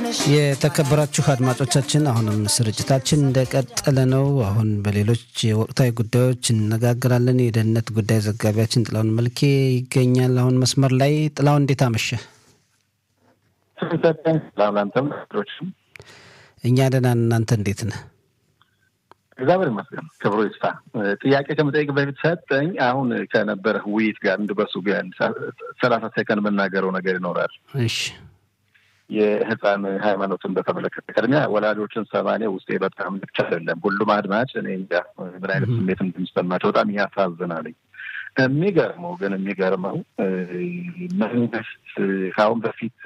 የተከበራችሁ አድማጮቻችን አሁንም ስርጭታችን እንደቀጠለ ነው። አሁን በሌሎች የወቅታዊ ጉዳዮች እንነጋገራለን። የደህንነት ጉዳይ ዘጋቢያችን ጥላውን መልኬ ይገኛል አሁን መስመር ላይ። ጥላውን እንዴት አመሸ? እኛ ደህና ነን። እናንተ እንዴት ነህ? እግዚአብሔር ይመስገን ክብሩ ይስፋ። ጥያቄ ከመጠየቅ በፊት ሰጠኝ። አሁን ከነበረ ውይይት ጋር እንድበሱ ቢያን ሰላሳ ሴከንድ የምናገረው ነገር ይኖራል። እሺ የህፃን ሃይማኖትን በተመለከተ ቅድሚያ ወላጆችን ሰማኔ ውስጤ በጣም ብቻ አይደለም ሁሉም አድማጭ እኔ እንጃ ምን አይነት ስሜት እንደሚሰማቸው በጣም ያሳዝናልኝ። የሚገርመው ግን የሚገርመው መንግስት ከአሁን በፊት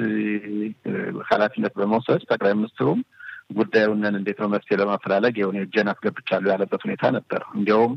ኃላፊነት በመውሰድ ጠቅላይ ሚኒስትሩም ጉዳዩንን እንዴት ነው መፍትሄ ለማፈላለግ የሆነ እጄን አስገብቻለሁ ያለበት ሁኔታ ነበር። እንዲያውም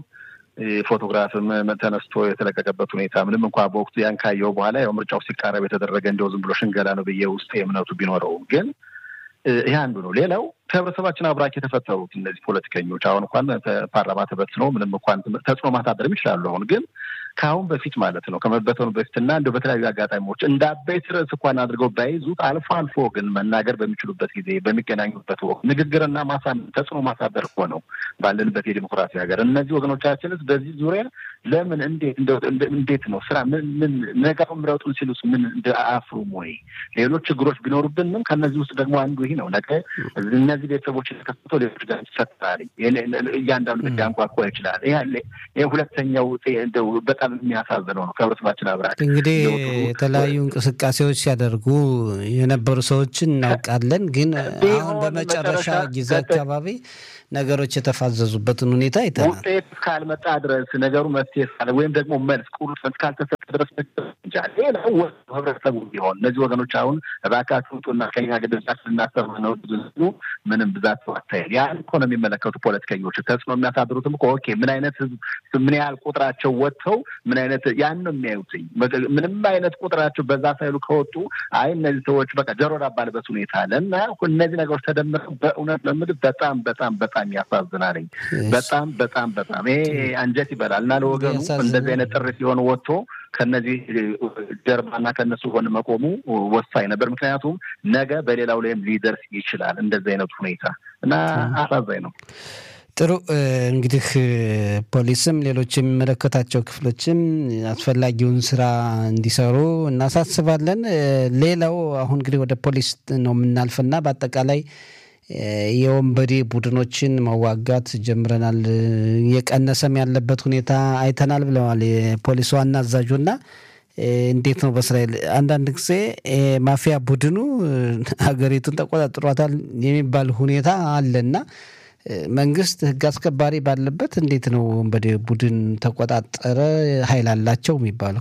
ፎቶግራፍም ተነስቶ የተለቀቀበት ሁኔታ ምንም እንኳ በወቅቱ ያን ካየው በኋላ ያው ምርጫው ሲቃረብ የተደረገ እንዲያው ዝም ብሎ ሽንገላ ነው ብዬ ውስጥ እምነቱ ቢኖረውም ግን ይህ አንዱ ነው። ሌላው ከህብረተሰባችን አብራክ የተፈጠሩት እነዚህ ፖለቲከኞች አሁን እንኳን ፓርላማ ተበትነው ምንም እንኳን ተጽዕኖ ማሳደርም ይችላሉ። አሁን ግን ከአሁን በፊት ማለት ነው ከመበተኑ በፊትና እንደ በተለያዩ አጋጣሚዎች እንደ አበይት ርዕስ እንኳን አድርገው ባይዙት አልፎ አልፎ ግን መናገር በሚችሉበት ጊዜ በሚገናኙበት ወቅት ንግግርና ማሳመን ተጽዕኖ ማሳደር እኮ ነው ባለንበት የዲሞክራሲ ሀገር። እነዚህ ወገኖቻችንስ በዚህ ዙሪያ ለምን እንዴት እንዴት ነው ስራ ምን ምን ነጋው ምረጡን ሲሉስ ምን እንደ አፍሩም ወይ ሌሎች ችግሮች ቢኖሩብንም ከእነዚህ ውስጥ ደግሞ አንዱ ይህ ነው። ነገ እነዚህ ቤተሰቦች የተከሰተው ሌሎች ጋር ይፈጠራል። እያንዳንዱ ቤት ሊያንኳኳ ይችላል። ይህ ሁለተኛው እንደው በጣም የሚያሳዝነው ነው። ከህብረተሰባችን አብራክ እንግዲህ የተለያዩ እንቅስቃሴዎች ሲያደርጉ የነበሩ ሰዎችን እናውቃለን። ግን አሁን በመጨረሻ ጊዜ አካባቢ ነገሮች የተፋዘዙበትን ሁኔታ አይተናል። ውጤት እስካልመጣ ድረስ ነገሩ መፍትሄ እስካለ ወይም ደግሞ መልስ ቁርጥ እስካልተሰጠ ድረስ እንጃ ሌላው ህብረተሰቡ ቢሆን እነዚህ ወገኖች አሁን እባካችሁ ውጡና ከኛ ግድዛት ልናሰማ ነው ብዙ ምንም ብዛት አታይል ያን እኮ ነው የሚመለከቱ ፖለቲከኞች ተጽዕኖ የሚያሳድሩትም እኮ ኦኬ ምን አይነት ህዝብ ምን ያህል ቁጥራቸው ወጥተው ምን አይነት ያን ነው የሚያዩትኝ ምንም አይነት ቁጥራቸው በዛ ሳይሉ ከወጡ አይ እነዚህ ሰዎች በቃ ጆሮ ዳባ ልበስ ሁኔታ አለ እና እነዚህ ነገሮች ተደምረው በእውነት ለምድር በጣም በጣም በጣም ያሳዝናልኝ። በጣም በጣም በጣም ይሄ አንጀት ይበላል እና ለወገኑ እንደዚህ አይነት ጥሪ ሲሆን ወጥቶ ከነዚህ ጀርባና ከነሱ ጎን መቆሙ ወሳኝ ነበር። ምክንያቱም ነገ በሌላው ላይም ሊደርስ ይችላል እንደዚህ አይነቱ ሁኔታ እና አሳዛኝ ነው። ጥሩ እንግዲህ ፖሊስም ሌሎች የሚመለከታቸው ክፍሎችም አስፈላጊውን ስራ እንዲሰሩ እናሳስባለን። ሌላው አሁን እንግዲህ ወደ ፖሊስ ነው የምናልፍና በአጠቃላይ የወንበዴ ቡድኖችን መዋጋት ጀምረናል፣ እየቀነሰም ያለበት ሁኔታ አይተናል ብለዋል የፖሊስ ዋና አዛዡና እንዴት ነው በእስራኤል አንዳንድ ጊዜ ማፊያ ቡድኑ ሀገሪቱን ተቆጣጥሯታል የሚባል ሁኔታ አለና መንግስት ሕግ አስከባሪ ባለበት እንዴት ነው ወንበዴ ቡድን ተቆጣጠረ ኃይል አላቸው የሚባለው?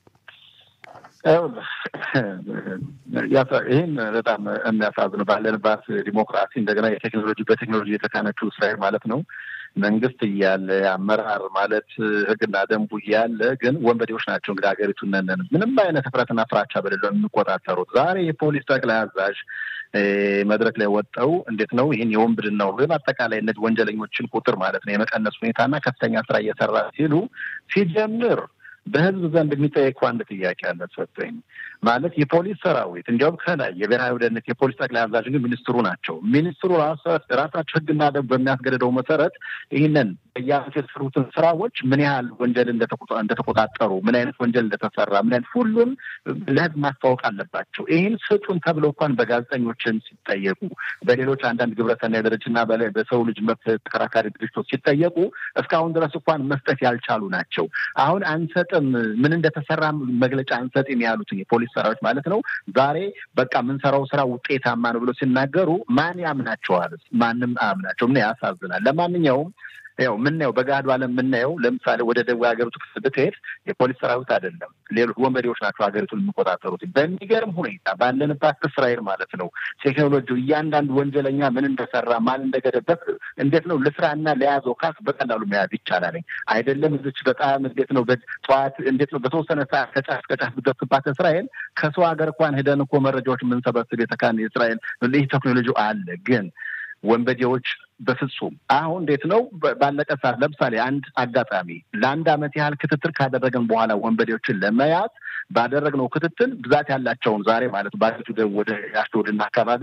ይህን በጣም የሚያሳዝነው ባለንባት ዲሞክራሲ እንደገና የቴክኖሎጂ በቴክኖሎጂ የተካነችው እስራኤል ማለት ነው መንግስት እያለ አመራር ማለት ህግና ደንቡ እያለ ግን ወንበዴዎች ናቸው እንግዲህ ሀገሪቱን ነን ምንም አይነት ህፍረትና ፍራቻ በሌለው የሚቆጣጠሩት። ዛሬ የፖሊስ ጠቅላይ አዛዥ መድረክ ላይ ወጠው እንዴት ነው ይህን የወንብድናው ግን አጠቃላይ እነዚህ ወንጀለኞችን ቁጥር ማለት ነው የመቀነስ ሁኔታና ከፍተኛ ስራ እየሰራ ሲሉ ሲጀምር በህዝብ ዘንድ የሚጠየቀው አንድ ጥያቄ አለ ሰጠኝ ማለት የፖሊስ ሰራዊት እንዲያውም ከላይ የብሔራዊ ደህንነት የፖሊስ ጠቅላይ አዛዥ ግን ሚኒስትሩ ናቸው። ሚኒስትሩ ራሳቸው ህግና ደንብ በሚያስገድደው መሰረት ይህንን በየዓመቱ የተሰሩትን ስራዎች ምን ያህል ወንጀል እንደተቆጣጠሩ፣ ምን አይነት ወንጀል እንደተሰራ፣ ምን አይነት ሁሉም ለህዝብ ማስታወቅ አለባቸው። ይህን ስጡን ተብለው እንኳን በጋዜጠኞችን ሲጠየቁ፣ በሌሎች አንዳንድ ግብረሰናይ ድርጅትና በሰው ልጅ መብት ተከራካሪ ድርጅቶች ሲጠየቁ እስካሁን ድረስ እንኳን መስጠት ያልቻሉ ናቸው። አሁን አንሰጥም ምን እንደተሰራ መግለጫ አንሰጥም ያሉትን የፖሊስ ሰራዊት ማለት ነው ዛሬ በቃ የምንሰራው ስራ ውጤታማ ነው ብሎ ሲናገሩ ማን ያምናቸዋል? ማንም አያምናቸው። ምን ያሳዝናል። ለማንኛውም ያው የምናየው በገሃዱ ዓለም የምናየው ለምሳሌ ወደ ደቡብ ሀገሪቱ ክፍል ብትሄድ የፖሊስ ሰራዊት አይደለም፣ ሌሎች ወንበዴዎች ናቸው ሀገሪቱን የሚቆጣጠሩት። በሚገርም ሁኔታ ባለንባት እስራኤል ማለት ነው ቴክኖሎጂው እያንዳንዱ ወንጀለኛ ምን እንደሰራ ማን እንደገደበት እንዴት ነው ልስራና ለያዘው ካስ በቀላሉ መያዝ ይቻላል። አይደለም እዚች በጣም እንዴት ነው ጠዋት እንዴት ነው በተወሰነ ሰዓት ከጫፍ ከጫፍ ብትደርስባት እስራኤል ከሰው ሀገር እንኳን ሄደን እኮ መረጃዎች የምንሰበስብ የተካን የእስራኤል ይህ ቴክኖሎጂው አለ ግን ወንበዴዎች በፍጹም አሁን እንዴት ነው ባለቀ ሰዓት ለምሳሌ አንድ አጋጣሚ ለአንድ ዓመት ያህል ክትትል ካደረግን በኋላ ወንበዴዎችን ለመያዝ ባደረግነው ክትትል ብዛት ያላቸውን ዛሬ ማለት ባለቱ ወደ አሽዶድና አካባቢዋ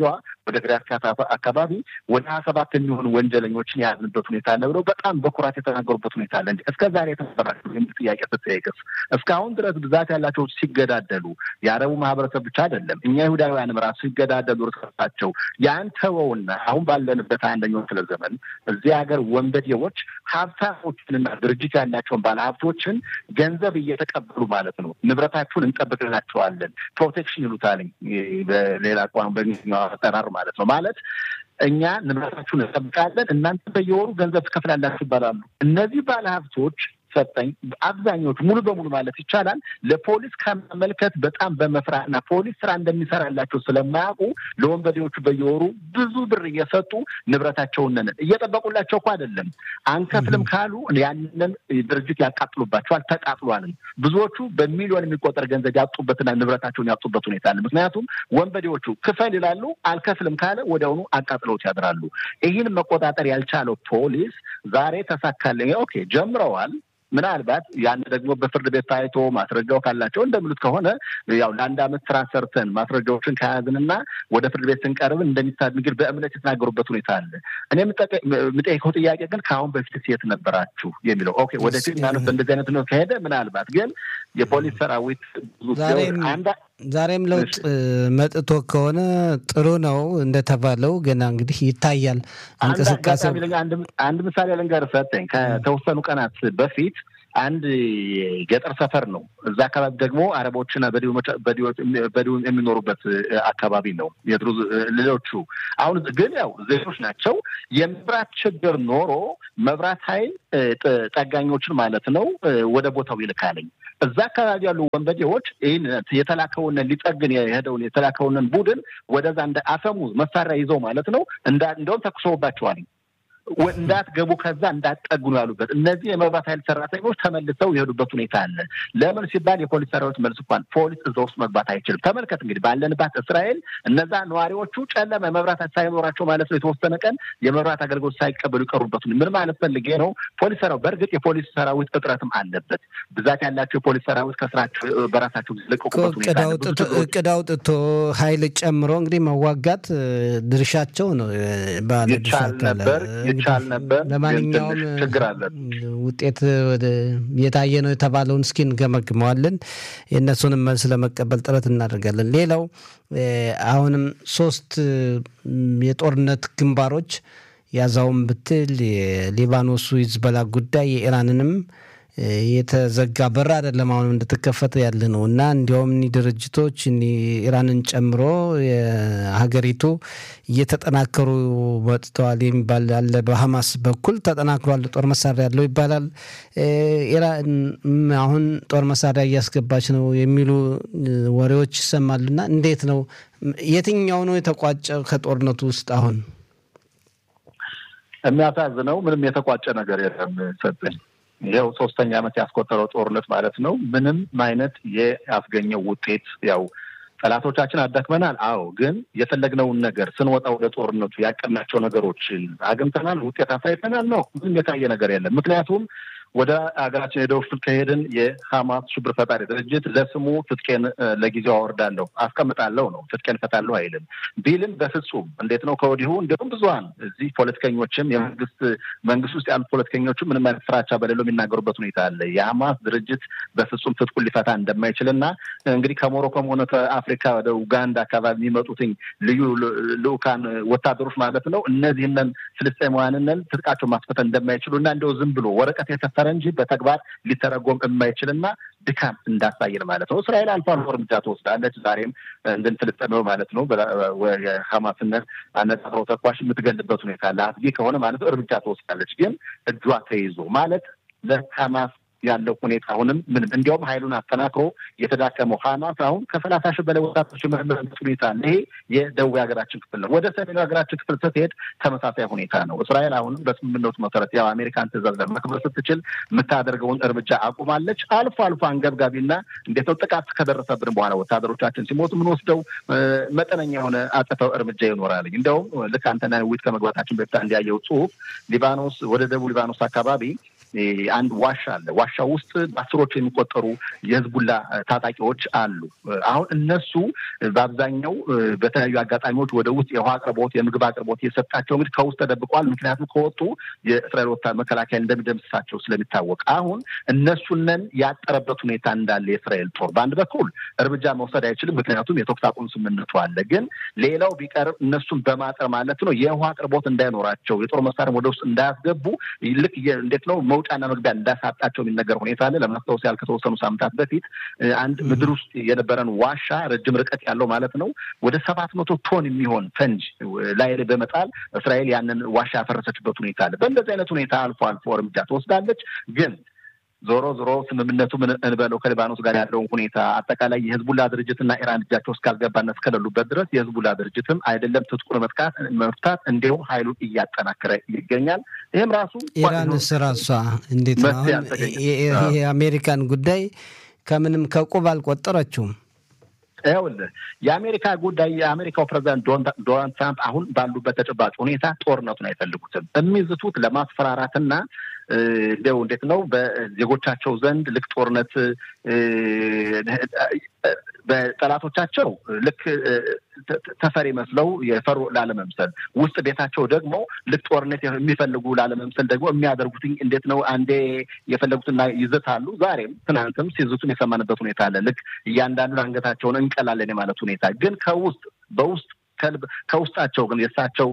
ወደ ግሪያት አካባቢ ወደ ሀያ ሰባት የሚሆኑ ወንጀለኞችን የያዝንበት ሁኔታ አለ ብለው በጣም በኩራት የተናገሩበት ሁኔታ አለ እንጂ እስከ ዛሬ የተሰራቸው የሚል ጥያቄ ስትጠይቅስ እስካሁን ድረስ ብዛት ያላቸው ሲገዳደሉ የአረቡ ማህበረሰብ ብቻ አይደለም እኛ ይሁዳውያንም ራሱ ሲገዳደሉ ርሳቸው ያን ተወውና አሁን ባለንበት አንደኛው ክፍለ ዘመን እዚህ ሀገር ወንበዴዎች ሀብታሞችንና ድርጅት ያላቸውን ባለሀብቶችን ገንዘብ እየተቀበሉ ማለት ነው ንብረታችሁን እንጠብቅላቸዋለን ፕሮቴክሽን ይሉታል በሌላ ቋን በእንግሊዝኛው አጠራር ማለት ነው ማለት እኛ ንብረታችሁን እንጠብቃለን እናንተ በየወሩ ገንዘብ ትከፍላላችሁ ይባላሉ እነዚህ ባለሀብቶች ሰጠኝ አብዛኞቹ ሙሉ በሙሉ ማለት ይቻላል ለፖሊስ ከመመልከት በጣም በመፍራትና ፖሊስ ስራ እንደሚሰራላቸው ስለማያውቁ ለወንበዴዎቹ በየወሩ ብዙ ብር እየሰጡ ንብረታቸውን እየጠበቁላቸው እኮ አይደለም አንከፍልም ካሉ ያንን ድርጅት ያቃጥሉባቸዋል ተቃጥሏልም ብዙዎቹ በሚሊዮን የሚቆጠር ገንዘብ ያጡበትና ንብረታቸውን ያጡበት ሁኔታ አለ ምክንያቱም ወንበዴዎቹ ክፈል ይላሉ አልከፍልም ካለ ወዲያውኑ አቃጥለውት ያድራሉ ይህን መቆጣጠር ያልቻለው ፖሊስ ዛሬ ተሳካልኝ ኦኬ ጀምረዋል ምናልባት ያን ደግሞ በፍርድ ቤት ታይቶ ማስረጃው ካላቸው እንደሚሉት ከሆነ ያው ለአንድ አመት ስራ ሰርተን ማስረጃዎችን ከያዝንና ወደ ፍርድ ቤት ስንቀርብ እንደሚታግል በእምነት የተናገሩበት ሁኔታ አለ። እኔ የምጠይቀው ጥያቄ ግን ከአሁን በፊት የት ነበራችሁ የሚለው ኦኬ፣ ወደፊት ማለት እንደዚህ አይነት ነው ከሄደ ምናልባት ግን የፖሊስ ሰራዊት ዛሬም ለውጥ መጥቶ ከሆነ ጥሩ ነው እንደተባለው ገና እንግዲህ ይታያል እንቅስቃሴ። አንድ ምሳሌ ልንገርህ ሰጠኝ። ከተወሰኑ ቀናት በፊት አንድ ገጠር ሰፈር ነው። እዛ አካባቢ ደግሞ አረቦችና በዲውን የሚኖሩበት አካባቢ ነው። የድሩዝ ሌሎቹ አሁን ግን ያው ዜጎች ናቸው። የመብራት ችግር ኖሮ መብራት ኃይል ጠጋኞችን ማለት ነው ወደ ቦታው ይልካለኝ። እዛ አካባቢ ያሉ ወንበዴዎች ይህን የተላከውን ሊጠግን የሄደውን የተላከውንን ቡድን ወደዛ እንደ አፈሙዝ መሳሪያ ይዘው ማለት ነው እንደውም ተኩሰውባቸዋል። እንዳትገቡ ከዛ እንዳትጠጉ ነው ያሉበት። እነዚህ የመብራት ኃይል ሰራተኞች ተመልሰው የሄዱበት ሁኔታ አለ። ለምን ሲባል የፖሊስ ሰራዊት መልስ እንኳን ፖሊስ እዛ ውስጥ መግባት አይችልም። ተመልከት እንግዲህ ባለንባት እስራኤል እነዛ ነዋሪዎቹ ጨለማ የመብራት ሳይኖራቸው ማለት ነው የተወሰነ ቀን የመብራት አገልግሎት ሳይቀበሉ ይቀሩበት። ምን ማለት ፈልጌ ነው? ፖሊስ ሰራዊት በእርግጥ የፖሊስ ሰራዊት እጥረትም አለበት። ብዛት ያላቸው የፖሊስ ሰራዊት ከስራቸው በራሳቸው ለቀቁበት ሁኔታ እቅድ አውጥቶ ኃይል ጨምሮ እንግዲህ መዋጋት ድርሻቸው ነው ይቻል ነበር ይቻል ነበር። ለማንኛውም ችግር አለ። ውጤት የታየ ነው የተባለውን እስኪ እንገመግመዋለን። የእነሱንም መልስ ለመቀበል ጥረት እናደርጋለን። ሌላው አሁንም ሶስት የጦርነት ግንባሮች ያዛውን ብትል የሊባኖሱ ሂዝቦላ ጉዳይ የኢራንንም የተዘጋ በር አይደለም አሁንም እንደተከፈተ ያለ ነው እና እንዲያውም እኒህ ድርጅቶች ኢራንን ጨምሮ የሀገሪቱ እየተጠናከሩ መጥተዋል የሚባል አለ። በሀማስ በኩል ተጠናክሯል፣ ጦር መሳሪያ ያለው ይባላል። ኢራን አሁን ጦር መሳሪያ እያስገባች ነው የሚሉ ወሬዎች ይሰማሉና እንዴት ነው? የትኛው ነው የተቋጨ ከጦርነቱ ውስጥ አሁን? የሚያሳዝነው ምንም የተቋጨ ነገር የለም ሰጠኝ ይኸው ሶስተኛ ዓመት ያስቆጠረው ጦርነት ማለት ነው። ምንም አይነት ያስገኘው ውጤት ያው ጠላቶቻችን አዳክመናል። አዎ፣ ግን የፈለግነውን ነገር ስንወጣ ወደ ጦርነቱ ያቀናቸው ነገሮችን አግኝተናል፣ ውጤት አሳይተናል ነው። ምንም የታየ ነገር የለም። ምክንያቱም ወደ ሀገራችን የደቡብ ክፍል ከሄድን የሀማስ ሽብር ፈጣሪ ድርጅት ለስሙ ትጥቄን ለጊዜው አወርዳለሁ አስቀምጣለሁ ነው። ትጥቄን እፈታለሁ አይልም ቢልም በፍጹም እንዴት ነው ከወዲሁ እንዲሁም ብዙሀን እዚህ ፖለቲከኞችም የመንግስት መንግስት ውስጥ ያሉት ፖለቲከኞችም ምንም አይነት ፍራቻ በሌለው የሚናገሩበት ሁኔታ አለ። የሀማስ ድርጅት በፍጹም ትጥቁን ሊፈታ እንደማይችል እና እንግዲህ ከሞሮኮም ሆነ ከአፍሪካ ወደ ኡጋንዳ አካባቢ የሚመጡትኝ ልዩ ልኡካን ወታደሮች ማለት ነው እነዚህንን ፍልስጤማውያንን ትጥቃቸው ማስፈተን እንደማይችሉ እና እንደው ዝም ብሎ ወረቀት የተፈ እንጂ በተግባር ሊተረጎም የማይችልና ድካም እንዳሳየን ማለት ነው። እስራኤል አልፎ አልፎ እርምጃ ትወስዳለች። ዛሬም እንድን ፍልስጤማዊ ማለት ነው የሀማስነት አነጣጥሮ ተኳሽ የምትገልበት ሁኔታ ለአስጊ ከሆነ ማለት ነው እርምጃ ትወስዳለች። ግን እጇ ተይዞ ማለት ለሀማስ ያለው ሁኔታ አሁንም ምንም እንዲያውም ኃይሉን አጠናክሮ የተዳከመው ሀማስ አሁን ከሰላሳ ሺህ በላይ ወጣቶች የመረመረበት ሁኔታ አለ። ይሄ የደቡብ ሀገራችን ክፍል ነው። ወደ ሰሜኑ ሀገራችን ክፍል ስትሄድ ተመሳሳይ ሁኔታ ነው። እስራኤል አሁንም በስምምነቱ መሰረት ያው አሜሪካን ትዕዛዝ ለማክበር ስትችል የምታደርገውን እርምጃ አቁማለች። አልፎ አልፎ አንገብጋቢና እንዴት ነው ጥቃት ከደረሰብን በኋላ ወታደሮቻችን ሲሞቱ የምንወስደው መጠነኛ የሆነ አጸፋው እርምጃ ይኖራል። እንዲያውም ልክ አንተና ዊት ከመግባታችን በፊት እንዲያየው ጽሁፍ ሊባኖስ ወደ ደቡብ ሊባኖስ አካባቢ አንድ ዋሻ አለ። ዋሻ ውስጥ በአስሮቹ የሚቆጠሩ የህዝቡላ ታጣቂዎች አሉ። አሁን እነሱ በአብዛኛው በተለያዩ አጋጣሚዎች ወደ ውስጥ የውሃ አቅርቦት፣ የምግብ አቅርቦት እየሰጣቸው እንግዲህ ከውስጥ ተደብቀዋል። ምክንያቱም ከወጡ የእስራኤል ወታደር መከላከያ እንደሚደምስሳቸው ስለሚታወቅ አሁን እነሱነን ያጠረበት ሁኔታ እንዳለ የእስራኤል ጦር በአንድ በኩል እርምጃ መውሰድ አይችልም። ምክንያቱም የተኩስ አቁም ስምምነቱ አለ። ግን ሌላው ቢቀር እነሱን በማጠር ማለት ነው የውሃ አቅርቦት እንዳይኖራቸው የጦር መሳሪያ ወደ ውስጥ እንዳያስገቡ ልክ እንዴት ነው መውጫና መግቢያ እንዳሳጣቸው የሚነገር ሁኔታ አለ። ለማስታወስ ያህል ከተወሰኑ ሳምንታት በፊት አንድ ምድር ውስጥ የነበረን ዋሻ ረጅም ርቀት ያለው ማለት ነው ወደ ሰባት መቶ ቶን የሚሆን ፈንጅ ላይ በመጣል እስራኤል ያንን ዋሻ ያፈረሰችበት ሁኔታ አለ። በእንደዚህ አይነት ሁኔታ አልፎ አልፎ እርምጃ ትወስዳለች ግን ዞሮ ዞሮ ስምምነቱ ምን እንበለው ከሊባኖስ ጋር ያለውን ሁኔታ አጠቃላይ የህዝቡላ ድርጅትና ኢራን እጃቸው እስካልገባና እስከሌሉበት ድረስ የህዝቡላ ድርጅትም አይደለም ትጥቁን መጥቃት መፍታት እንዲሁም ኃይሉን እያጠናከረ ይገኛል። ይህም ራሱ ኢራን ራሷ እንዴት ነው አሁን የአሜሪካን ጉዳይ ከምንም ከቁብ አልቆጠረችውም። ይኸውልህ የአሜሪካ ጉዳይ የአሜሪካው ፕሬዚዳንት ዶናልድ ትራምፕ አሁን ባሉበት ተጨባጭ ሁኔታ ጦርነቱን አይፈልጉትም። የሚዝቱት ለማስፈራራትና እንዲያው እንዴት ነው በዜጎቻቸው ዘንድ ልክ ጦርነት በጠላቶቻቸው ልክ ተፈሪ መስለው የፈሩ ላለመምሰል ውስጥ ቤታቸው ደግሞ ልክ ጦርነት የሚፈልጉ ላለመምሰል ደግሞ የሚያደርጉት እንዴት ነው? አንዴ የፈለጉትና ይዘታሉ። ዛሬም ትናንትም ሲዝቱን የሰማንበት ሁኔታ አለ። ልክ እያንዳንዱን አንገታቸውን እንቀላለን የማለት ሁኔታ ግን ከውስጥ በውስጥ ከልብ ከውስጣቸው ግን የእሳቸው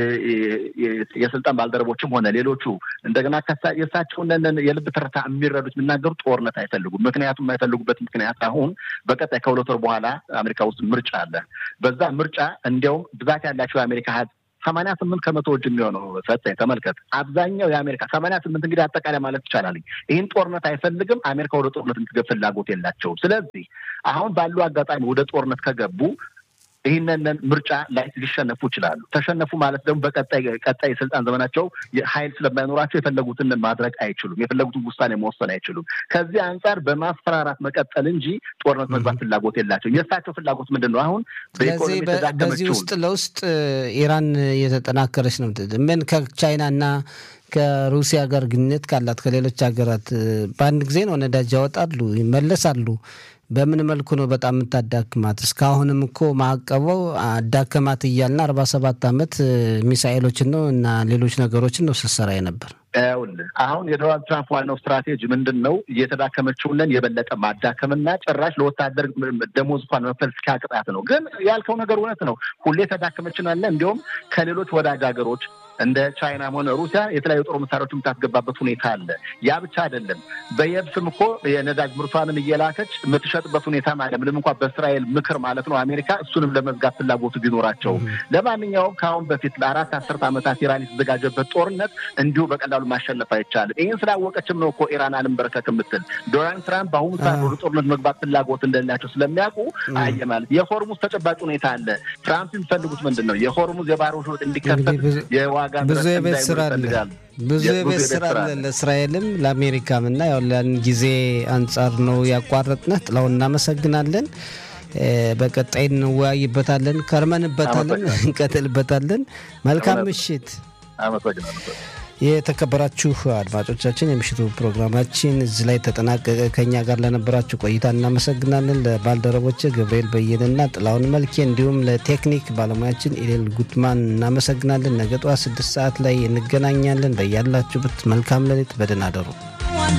የስልጣን ባልደረቦችም ሆነ ሌሎቹ እንደገና የእሳቸውን የልብ ትርታ የሚረዱት የሚናገሩ ጦርነት አይፈልጉም። ምክንያቱም የማይፈልጉበት ምክንያት አሁን በቀጣይ ከሁለት ወር በኋላ አሜሪካ ውስጥ ምርጫ አለ። በዛ ምርጫ እንዲያውም ብዛት ያላቸው የአሜሪካ ህዝብ ሰማንያ ስምንት ከመቶ እጅ የሚሆነው ሰጠኝ ተመልከት። አብዛኛው የአሜሪካ ሰማንያ ስምንት እንግዲህ አጠቃላይ ማለት ይቻላል ይህን ጦርነት አይፈልግም። አሜሪካ ወደ ጦርነት እንድትገብ ፍላጎት የላቸውም። ስለዚህ አሁን ባሉ አጋጣሚ ወደ ጦርነት ከገቡ ይህንን ምርጫ ላይ ሊሸነፉ ይችላሉ። ተሸነፉ ማለት ደግሞ በቀጣይ ቀጣይ የስልጣን ዘመናቸው ኃይል ስለማይኖራቸው የፈለጉትን ማድረግ አይችሉም። የፈለጉትን ውሳኔ መወሰን አይችሉም። ከዚህ አንጻር በማስፈራራት መቀጠል እንጂ ጦርነት መግባት ፍላጎት የላቸው። የእሳቸው ፍላጎት ምንድን ነው? አሁን ስለዚህ በዚህ ውስጥ ለውስጥ ኢራን እየተጠናከረች ነው። ምን ከቻይና እና ከሩሲያ ጋር ግንኙነት ካላት ከሌሎች ሀገራት በአንድ ጊዜ ነው ነዳጅ ያወጣሉ፣ ይመለሳሉ። በምን መልኩ ነው በጣም የምታዳክማት? እስካሁንም እኮ ማዕቀበው አዳከማት እያልና አርባ ሰባት ዓመት ሚሳኤሎችን ነው እና ሌሎች ነገሮችን ነው ስትሰራ ነበር። ይኸውልህ አሁን የዶናልድ ትራምፕ ዋናው ስትራቴጂ ምንድን ነው? እየተዳከመችውንን የበለጠ ማዳከምና ጭራሽ ለወታደር ደሞዝ እንኳን መክፈል እስኪያቅጣት ነው። ግን ያልከው ነገር እውነት ነው። ሁሌ ተዳከመችን አለ እንዲሁም ከሌሎች ወዳጅ ሀገሮች እንደ ቻይናም ሆነ ሩሲያ የተለያዩ ጦር መሳሪያዎች የምታስገባበት ሁኔታ አለ። ያ ብቻ አይደለም። በየብስም እኮ የነዳጅ ምርቷንም እየላከች የምትሸጥበት ሁኔታ አለ። ምንም እንኳ በእስራኤል ምክር ማለት ነው አሜሪካ እሱንም ለመዝጋት ፍላጎቱ ቢኖራቸውም፣ ለማንኛውም ከአሁን በፊት ለአራት አስርት ዓመታት ኢራን የተዘጋጀበት ጦርነት እንዲሁ በቀላሉ ማሸነፍ አይቻልም። ይህን ስላወቀችም ነው እኮ ኢራን አልንበረከክ የምትል። ዶናልድ ትራምፕ በአሁኑ ሰዓት ወደ ጦርነት መግባት ፍላጎት እንደሌላቸው ስለሚያውቁ አየ ማለት የሆርሙዝ ተጨባጭ ሁኔታ አለ። ትራምፕ የሚፈልጉት ምንድን ነው? የሆርሙዝ የባህር ወሽወጥ እንዲከፈት የዋጋ ብዙ የቤት ስራ አለ። ብዙ የቤት ስራ አለ ለእስራኤልም ለአሜሪካም እና ያው ያን ጊዜ አንጻር ነው ያቋረጥነህ። ጥላውን እናመሰግናለን። በቀጣይ እንወያይበታለን፣ ከርመንበታለን፣ እንቀጥልበታለን። መልካም ምሽት። የተከበራችሁ አድማጮቻችን የምሽቱ ፕሮግራማችን እዚህ ላይ ተጠናቀቀ። ከኛ ጋር ለነበራችሁ ቆይታ እናመሰግናለን። ለባልደረቦች ገብርኤል በየነና ጥላውን መልኬ እንዲሁም ለቴክኒክ ባለሙያችን ኢሌል ጉትማን እናመሰግናለን። ነገ ጠዋት ስድስት ሰዓት ላይ እንገናኛለን። በያላችሁበት መልካም ሌሊት፣ በደህና አደሩ።